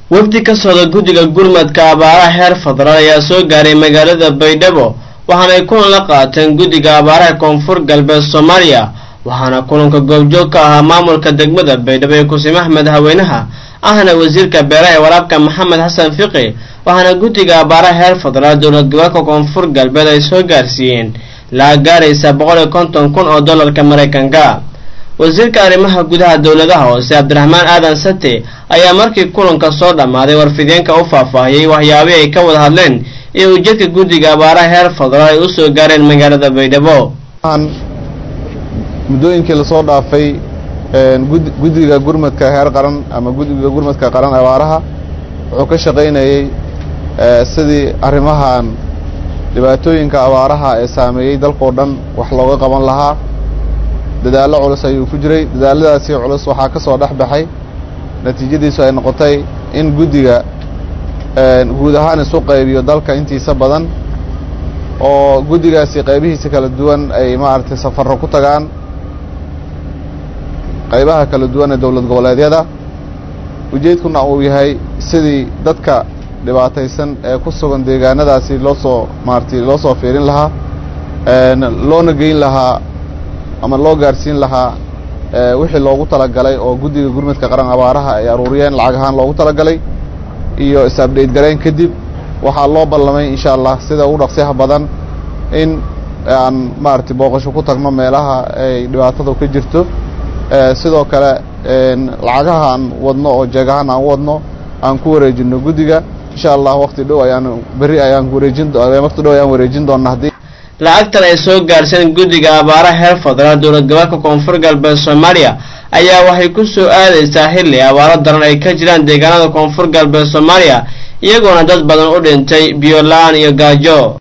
wafdi ka socda guddiga gurmadka abaaraha heer federaal ayaa soo gaaray magaalada baydhabo waxaanay kulan la qaateen guddiga abaaraha koonfur galbeed soomaaliya waxaana kulanka goobjoog ka ahaa maamulka degmada baydhabo ee kusimaha madaxweynaha ahna wasiirka beeraha ee waraabka maxamed xasan fiqi waxaana guddiga abaaraha heer federaal dowlad goboleedka koonfur galbeed ay soo gaarsiiyeen lacag gaaraysa boqol iyo konton kun oo dollarka maraykanka wasiirka arrimaha gudaha dowladaha hoose cabdiraxmaan aadan sate ayaa markii kulanka soo dhammaaday warfideenka u faahfaahiyey waxyaabihii ay ka wada hadleen iyo ujeedka guddiga abaaraha heer federaal ay u soo gaareen magaalada baydhabo muddooyinkii lasoo dhaafay guddiga gurmadka heer qaran ama guddiga gurmadka qaran abaaraha wuxuu ka shaqaynayey sidii arrimahan dhibaatooyinka abaaraha ee saameeyey dalkao dhan wax looga qaban lahaa dadaallo culus ayuu ku jiray dadaalladaasi culus waxaa ka soo dhex baxay natiijadiisu ay noqotay in guddiga guud ahaan isu qaybiyo dalka intiisa badan oo guddigaasi qaybihiisa kala duwan ay maaragtay safarro ku tagaan qaybaha kala duwan ee dowlad goboleedyada ujeedkuna uu yahay sidii dadka dhibaataysan ee ku sugan deegaanadaasi loo soo maaragtay loo soo fiirin lahaa loona geyn lahaa ama loo gaarsiin lahaa wixii loogu talagalay oo guddiga gurmadka qaran abaaraha ay aruuriyeen lacag ahaan loogu talagalay iyo is-abdhayt garayn kadib waxaa loo ballamay insha allah sida ugu dhaqsiyaha badan in aan maaragtay booqasho ku tagno meelaha ay dhibaatadu ka jirto sidoo kale lacagaha aan wadno oo jeegahaan aan u wadno aan ku wareejino guddiga insha allah waqti dhow ayaan berri ayaan wareejin waqti dhow ayaan wareejin doona haddii lacagtan ay soo gaarhseen guddiga abaaraha heer federaal dowlad goboleedka koonfur galbeed soomaaliya ayaa waxay ku soo aadaysaa xilli abaaro daran ay ka jiraan deegaanada koonfur galbeed soomaaliya iyagoona dad badan u dhintay biyo la-aan iyo gaajo